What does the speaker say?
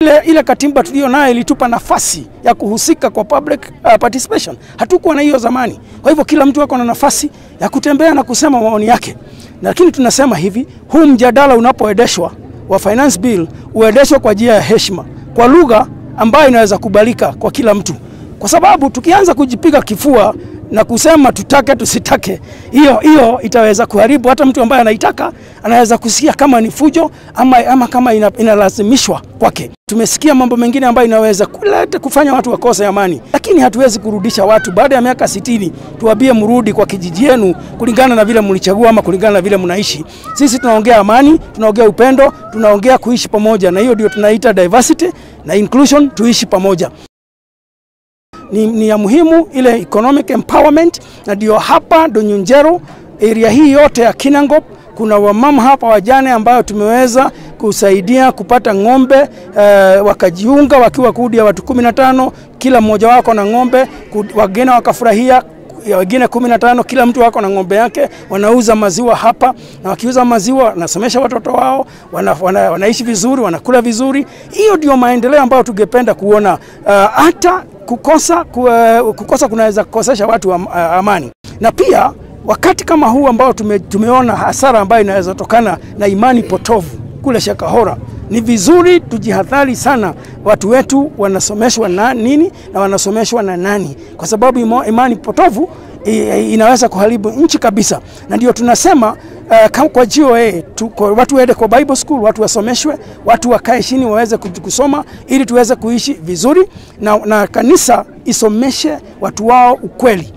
ile, ile katiba tuliyo nayo ilitupa nafasi ya kuhusika kwa public uh, participation. Hatukuwa na hiyo zamani. Kwa hivyo kila mtu ako na nafasi ya kutembea na kusema maoni yake, lakini tunasema hivi, huu mjadala unapoendeshwa wa finance bill uendeshwe kwa njia ya heshima, kwa lugha ambayo inaweza kubalika kwa kila mtu, kwa sababu tukianza kujipiga kifua na kusema tutake tusitake, hiyo hiyo itaweza kuharibu. Hata mtu ambaye anaitaka anaweza kusikia kama ni fujo ama, ama kama ina, inalazimishwa kwake. Tumesikia mambo mengine ambayo inaweza kuleta kufanya watu wakose amani, lakini hatuwezi kurudisha watu baada ya miaka sitini tuwabie mrudi kwa kijiji yenu kulingana na vile mlichagua ama kulingana na vile mnaishi. Sisi tunaongea amani, tunaongea upendo, tunaongea kuishi pamoja, na hiyo ndio tunaita diversity na inclusion, tuishi pamoja ni, ni ya muhimu ile economic empowerment, na ndio hapa Donyunjero area hii yote ya Kinangop kuna wamama hapa wajane ambayo tumeweza kusaidia kupata ng'ombe uh, wakajiunga wakiwa kundi ya watu kumi na tano kila mmoja wako na ng'ombe, wageni wakafurahia wengine kumi na tano, kila mtu wako na ng'ombe yake, wanauza maziwa hapa, na wakiuza maziwa wanasomesha watoto wao, wana, wana, wanaishi vizuri, wanakula vizuri. Hiyo ndio maendeleo ambayo tungependa kuona. Hata uh, kukosa, ku, uh, kukosa kunaweza kukosesha watu am, uh, amani, na pia wakati kama huu ambao tume, tumeona hasara ambayo inaweza tokana na imani potovu kule Shakahora, ni vizuri tujihadhari sana, watu wetu wanasomeshwa na nini na wanasomeshwa na nani, kwa sababu imani potovu inaweza kuharibu nchi kabisa, na ndio tunasema uh, kwa GOA tu, kwa watu waende kwa Bible school, watu wasomeshwe, watu wakae chini waweze kusoma ili tuweze kuishi vizuri na, na kanisa isomeshe watu wao ukweli